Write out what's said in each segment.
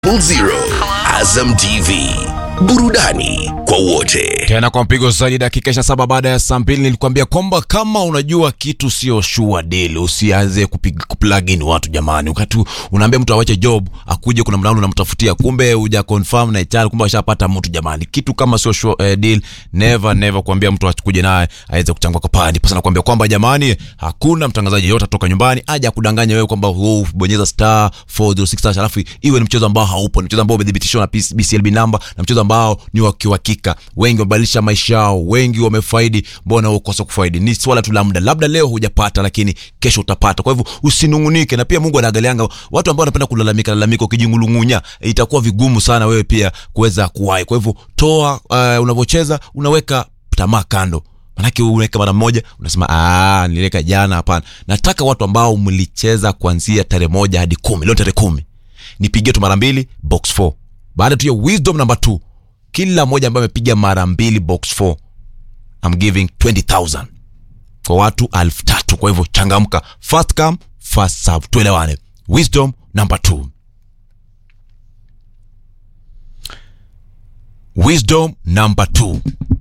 Zero. Azam TV, burudani kwa wote. tena kwa mpigo zaidi dakika 27 baada ya saa mbili nilikwambia kwamba kama unajua kitu sio sure deal usianze kupiga kuplugin watu jamani wakati unaambia mtu awache job akuje kuna mlango unamtafutia kumbe huja confirm na HR kumbe ashapata mtu jamani kitu kama sio sure eh, deal never never kuambia mtu akuje naye aweze kuchangwa kwa pandi pasa nakwambia kwamba jamani hakuna mtangazaji yote atoka nyumbani aje akudanganya wewe kwamba oh, bonyeza star 406 hash, alafu iwe ni mchezo ambao haupo ni mchezo ambao umethibitishwa na PC BCLB number na mchezo ambao ni wa kiuhakika wengi wamebadilisha maisha yao wengi wamefaidi mbona ukosa kufaidi ni swala tu la muda labda leo hujapata lakini kesho utapata kwa hivyo usinungunike na pia mungu anaangalianga watu ambao wanapenda kulalamika lalamika ukijingulungunya itakuwa vigumu sana wewe pia kuweza kuwahi kwa hivyo toa uh, unavyocheza unaweka tamaa kando manake unaweka mara moja unasema "Ah, niliweka jana hapana nataka watu ambao mlicheza kuanzia tarehe moja hadi kumi leo tarehe kumi nipigie tu mara mbili box 4 baada tu ya wisdom number 2 kila mmoja ambaye amepiga mara mbili box 4 I'm giving 20000 kwa watu elfu tatu kwa hivyo changamka first come first serve tuelewane wisdom number 2 wisdom number 2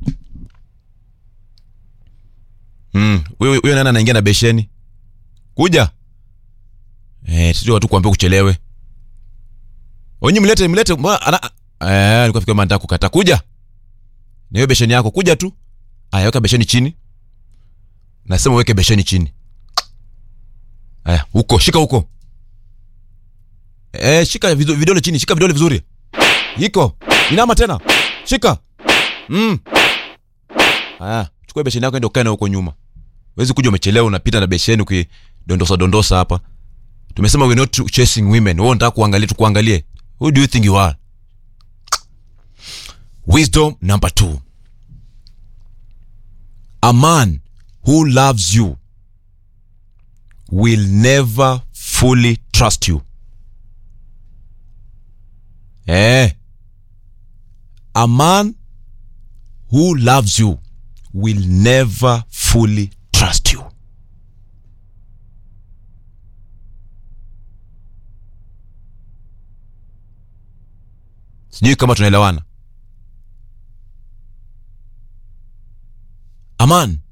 Mm, huyo huyo nani anaingia na besheni? Kuja. Eh, sisi watu kuambia kuchelewe. Onyi mlete mlete mbona ana eh alikuwa fikiri nataka kukata kuja. Na hiyo besheni yako kuja tu. Aya weka besheni chini. Nasema uweke besheni chini. Aya, huko shika huko. Eh, shika vido- vidole chini, shika vidole vizuri. Iko. Inama tena. Shika. Mm. Aya, chukua besheni yako ende ukae na huko nyuma. Wezi kuja umechelewa unapita na besheni ukidondosa dondosa hapa. Tumesema we're not chasing women. Wewe unataka kuangalia tu kuangalie. Who do you think you are? Wisdom number 2. A man who loves you will never fully trust you. Eh. A man who loves you will never fully trust you. Sijui kama tunaelewana. A man